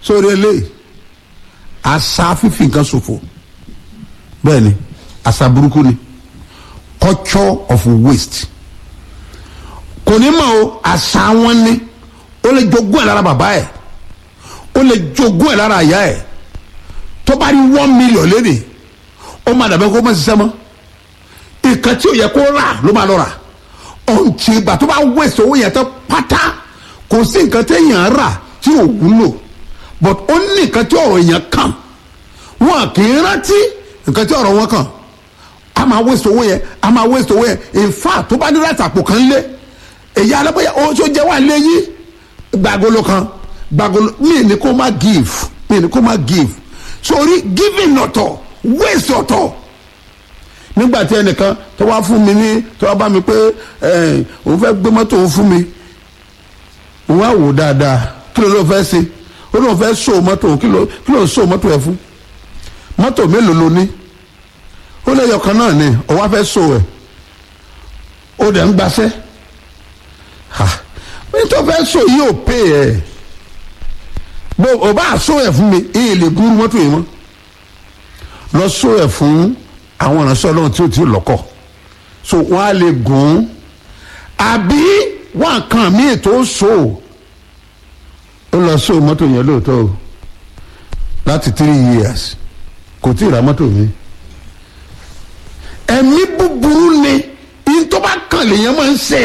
sórí eléyìí àṣà fífi nǹkan ṣòfò bẹ́ẹ̀ ni àṣà burúkú ni culture of waste kò ní mọ̀ o àṣà wọn ni ó lè jogún ẹ̀ lára bàbá ẹ̀ ó lè jogún ẹ̀ lára àyà ẹ̀ tó bá rí one million léde ó máa dàbẹ́ kó má ṣiṣẹ́ mọ́ nǹkan tí ò yẹ kó rà ló máa lọ rà ọ̀ntì ìgbà tó bá waste owó yẹn tán pátá kò sí nǹkan téèyàn rà tí ò wúlò but ó ní nǹkan tí ọ̀rọ̀ èèyàn kàn wọn kì í rántí nǹkan tí ọ̀rọ̀ wọn kàn a máa waste owó yẹn a máa waste owó yẹn in fact tó bá ní láti àpò kan lé èyí alábọ̀yà ó tó jẹ́ wà léyìn gbàgolo kan gbàgolo mi ni kó má give mi ni kó má give sórí giving ọ̀tọ̀ waste ọ̀tọ̀ nígbà tí ẹnìkan tó wá fún mi ní tó wá bá mi pé ẹ òun fẹ́ gbé mọ́tò òun fún mi òun á wò dáadáa kí ló ló fẹ́ ṣe ó lóun fẹ́ so mọ́tò òun kí ló kí ló so mọ́tò ẹ̀ fún mọ́tò mélòó ló ní ó lè yọkan náà ni òun á fẹ́ so ẹ̀ ó dẹ̀ ń gbaṣẹ́ ha nítorí fẹ́ so yìí ò pè ẹ̀ bó o bá so ẹ̀ fún mi èyí lè gúrú mọ́tò yìí mọ́ lọ so ẹ̀ fún àwọn ìránṣẹ́ ọlọ́run tí ó ti lọ́kọ̀ so wọ́n á lè gùn ún àbí wọ́n kàn mí ètò so ó lọ so mọ́tò yẹn lóòótọ́ o láti three years kò tí ì ra mọ́tò mi ẹ̀mí búburú ni yín tó bá kàn lèèyàn máa ń ṣe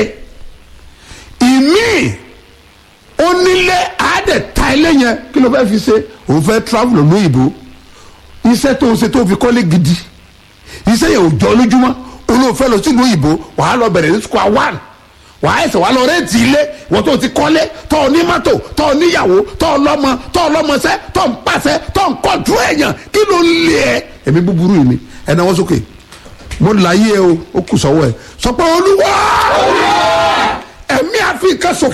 ìmí onílé àádẹ́ ta ilé yẹn kí ló fẹ́ fi ṣe òun fẹ́ travel lóyìnbó iṣẹ́ tó ń ṣe tó fi kọ́lé gidi iṣẹ́ yẹn ò jọ lójúmọ́ olóòfẹ́ lọ sílùú òyìnbó wàá lọ bẹ̀rẹ̀ ní square one wàá ẹsẹ̀ wàá lọ rẹ́ǹtì ilé wọ́n tó ti kọ́lé tọ́ ọ ní mọ́tò tọ́ ọ níyàwó tọ́ ọ lọ́mọ tọ́ ọ lọ́mọṣẹ́ tọ́ ọ ń pàṣẹ tọ́ ọ ń kọ́jú èèyàn kí ló ń lé ẹ ẹ̀mí búburú yìí ni ẹ̀ náà wọ́n sókè mo láyé o ó kù sọ́wọ́ ẹ̀ sọ pé olúwa ẹ̀mí àfi nǹkan sókè.